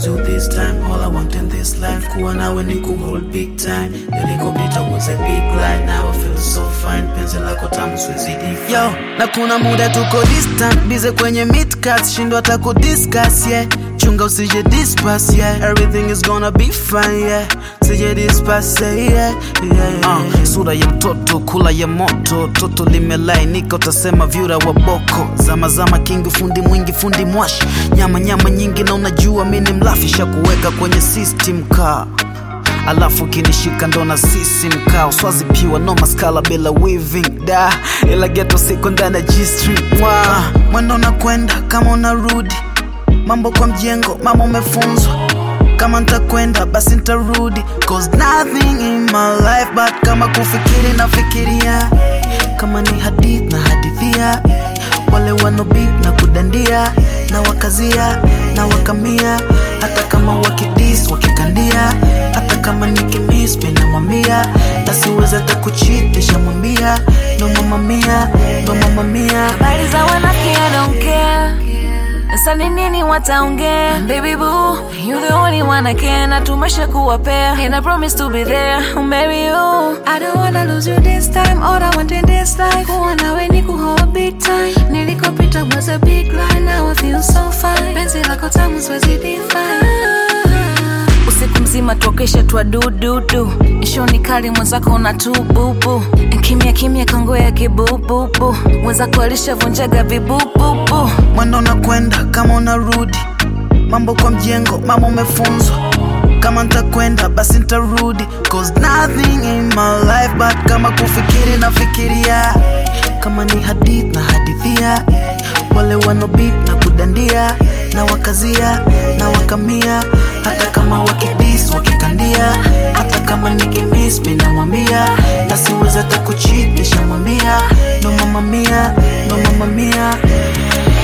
lose you this time all I want in this life kuwa nawe ni kuhold big time nilikopita was a big lie now I feel so fine penzi lako tamu siwezi define yo na kuna muda tuko distant bize kwenye midcats shindwa hata kudiscuss yeah chunga usije dispas yeah everything is gonna be fine yeah sije dispas yeah, yeah, yeah. Uh, sura ya mtoto kula ya moto toto limelainika utasema vyura wa boko zama zama kingi fundi mwingi fundi mwashi nyama nyama nyingi na unajua mi ni mlafisha kuweka kwenye system kaa alafu kinishika ndo na sisi mkao swazi piwa no maskala bila weaving da ila geto siko ndani ya g-string mwa mwendo unakwenda kama unarudi mambo kwa mjengo mama umefunzwa kama ntakwenda basi ntarudi cause nothing in my life but kama kufikiri nafikiria kama ni hadith na hadithia wale wanobit na kudandia na wakazia na wakamia hata kama wakidis wakikandia hata kama nikimis minamwambia nasiweza hata kuchitisha mwambia ndo mamamia ndo mamamia habari za wanafiki I don't care sasa ni nini wataongea baby boo you the only one I can na tumesha kuwa pair and I promise to be there oh, marry you I don't wanna lose you this time all I want in this life kuwa nawe ni kuhold big time nilikopita was a big lie now I feel so fine penzi lako tamu siwezi define usiku mzima tuokesha twa dududu ishoni kali mwenzako una tububu kimya kimya kongo ya kibububu mwenzako alishavunjaga vibububu mwendo unakwenda kama unarudi mambo kwa mjengo mama umefunzwa kama ntakwenda basi ntarudi cause nothing in my life but kama kufikiri nafikiria kama ni hadith na hadithia wale wanobit na kudandia na wakazia na wakamia hata kama wakidis wakikandia hata kama nikimis minamwambia nasiweza hata kuchitisha mwambia no mamamia no mamamia